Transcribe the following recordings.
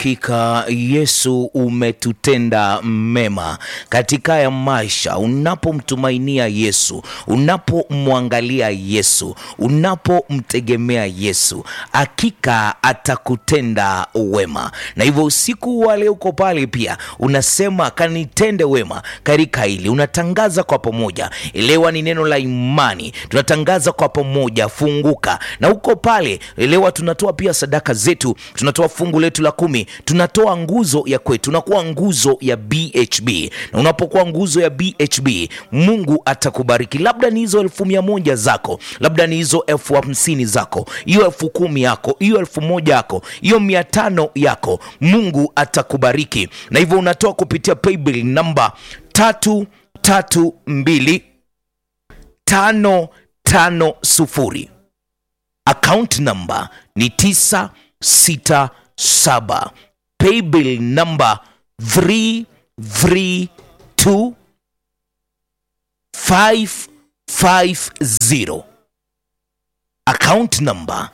Hakika Yesu umetutenda mema katika ya maisha. Unapomtumainia Yesu, unapomwangalia Yesu, unapomtegemea Yesu, hakika atakutenda wema. Na hivyo usiku wa leo uko pale pia unasema kanitende wema katika hili, unatangaza kwa pamoja. Elewa ni neno la imani, tunatangaza kwa pamoja. Funguka na uko pale, elewa tunatoa pia sadaka zetu, tunatoa fungu letu la kumi, tunatoa nguzo ya kwetu, tunakuwa nguzo ya BHB. Na unapokuwa nguzo ya BHB, Mungu atakubariki. Labda ni hizo elfu mia moja zako, labda ni hizo elfu hamsini zako, hiyo elfu kumi yako, hiyo elfu moja yako, hiyo mia tano yako, Mungu atakubariki. Na hivyo unatoa kupitia paybill namba tatu tatu mbili tano tano sufuri account number ni 967 paybill number 332 550 account number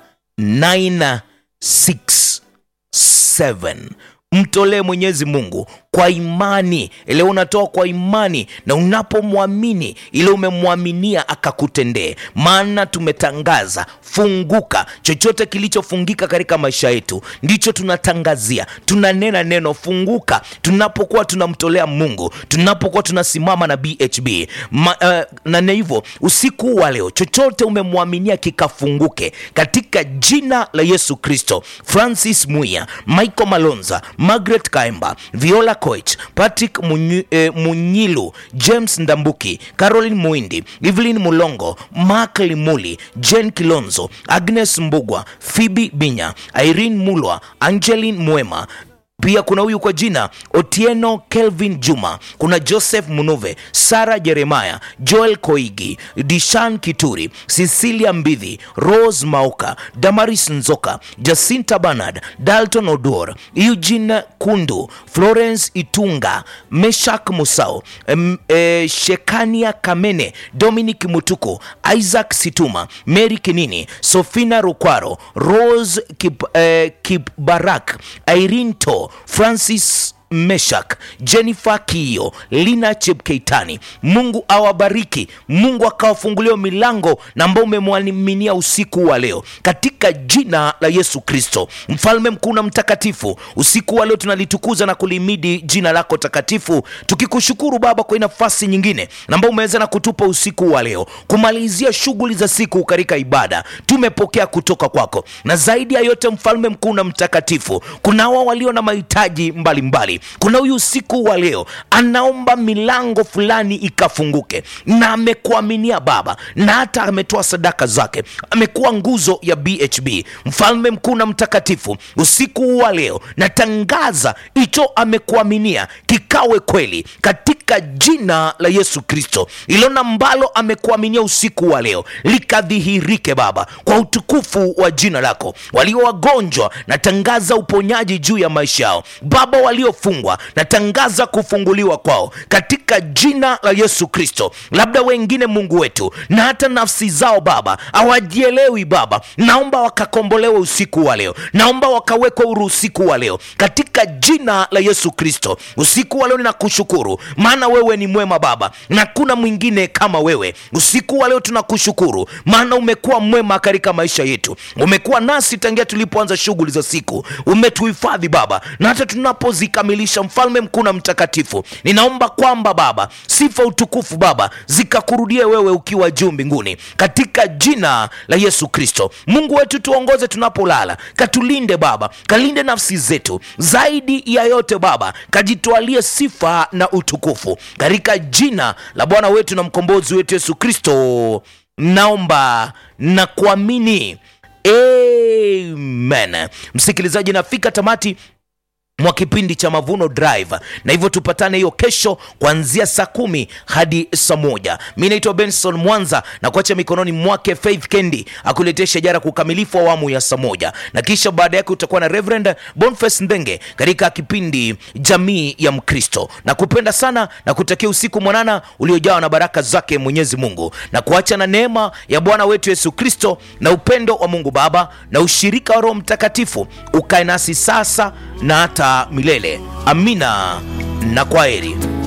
967 mtolee mwenyezi mungu kwa imani ile unatoa kwa imani na unapomwamini ile umemwaminia akakutendee maana tumetangaza funguka chochote kilichofungika katika maisha yetu ndicho tunatangazia tunanena neno funguka tunapokuwa tunamtolea mungu tunapokuwa tunasimama na bhb Ma, uh, na hivyo usiku wa leo chochote umemwaminia kikafunguke katika jina la yesu kristo francis muya michael malonza margaret kaemba viola Koech, Patrick Munyi, eh, Munyilu, James Ndambuki, Caroline Muindi, Evelyn Mulongo, Mark Limuli, Jen Kilonzo, Agnes Mbugwa, Phoebe Binya, Irene Mulwa, Angeline Mwema, pia kuna huyu kwa jina Otieno Kelvin Juma, kuna Joseph Munuve, Sara Jeremaya, Joel Koigi, Dishan Kituri, Cecilia Mbidhi, Rose Mauka, Damaris Nzoka, Jacinta Bernard, Dalton Odor, Eugene Kundu, Florence Itunga, Meshak Musau, em, eh, Shekania Kamene, Dominic Mutuko, Isaac Situma, Mary Kinini, Sofina Rukwaro, Rose Kip, eh, Kipbarak, Irene To, Francis Meshak, Jennifer Kiyo, Lina Chepkeitani. Mungu awabariki, Mungu akawafungulia milango na ambao umemwaminia usiku wa leo katika jina la Yesu Kristo, mfalme mkuu na mtakatifu. Usiku wa leo tunalitukuza na kulimidi jina lako takatifu, tukikushukuru Baba kwa nafasi nyingine na ambao umeweza na kutupa usiku wa leo kumalizia shughuli za siku katika ibada. Tumepokea kutoka kwako, na zaidi ya yote, mfalme mkuu na mtakatifu, kuna hawa walio na mahitaji mbalimbali kuna huyu usiku wa leo anaomba milango fulani ikafunguke, na amekuaminia Baba, na hata ametoa sadaka zake, amekuwa nguzo ya BHB. Mfalme mkuu na mtakatifu, usiku wa leo natangaza hicho amekuaminia kikawe kweli katika jina la Yesu Kristo. Ilona ambalo amekuaminia usiku wa leo likadhihirike Baba, kwa utukufu wa jina lako. Walio wagonjwa natangaza uponyaji juu ya maisha yao Baba, waliofungwa natangaza kufunguliwa kwao katika jina la Yesu Kristo. Labda wengine Mungu wetu na hata nafsi zao Baba hawajielewi Baba, naomba wakakombolewe usiku wa leo, naomba wakawekwe huru usiku wa leo katika jina la Yesu Kristo. Usiku wa leo ninakushukuru, maana wewe ni mwema Baba, na kuna mwingine kama wewe. Usiku wa leo tunakushukuru, maana umekuwa mwema katika maisha yetu, umekuwa nasi tangia tulipoanza shughuli za siku, umetuhifadhi Baba, na hata tunapozikamilisha, mfalme mkuu na mtakatifu, ninaomba kwamba Baba, sifa utukufu Baba zikakurudie wewe ukiwa juu mbinguni, katika jina la Yesu Kristo. Mungu wetu, tuongoze tunapolala, katulinde Baba, kalinde nafsi zetu, zaidi ya yote Baba, kajitwalie sifa na utukufu, katika jina la Bwana wetu na mkombozi wetu Yesu Kristo naomba na kuamini, amen. Msikilizaji, nafika tamati mwa kipindi cha Mavuno Drive, na hivyo tupatane hiyo kesho kuanzia saa kumi hadi saa moja. Mi naitwa Benson Mwanza na kuacha mikononi mwake Faith Kendi akuletea shajara kukamilifu awamu ya saa moja, na kisha baada yake utakuwa na Reverend Boniface Ndenge katika kipindi Jamii ya Mkristo. Na kupenda sana na kutakia usiku mwanana uliojawa na baraka zake Mwenyezi Mungu, na kuacha na neema ya Bwana wetu Yesu Kristo na upendo wa Mungu Baba na ushirika wa Roho Mtakatifu ukae nasi sasa na hata milele. Amina na kwaheri.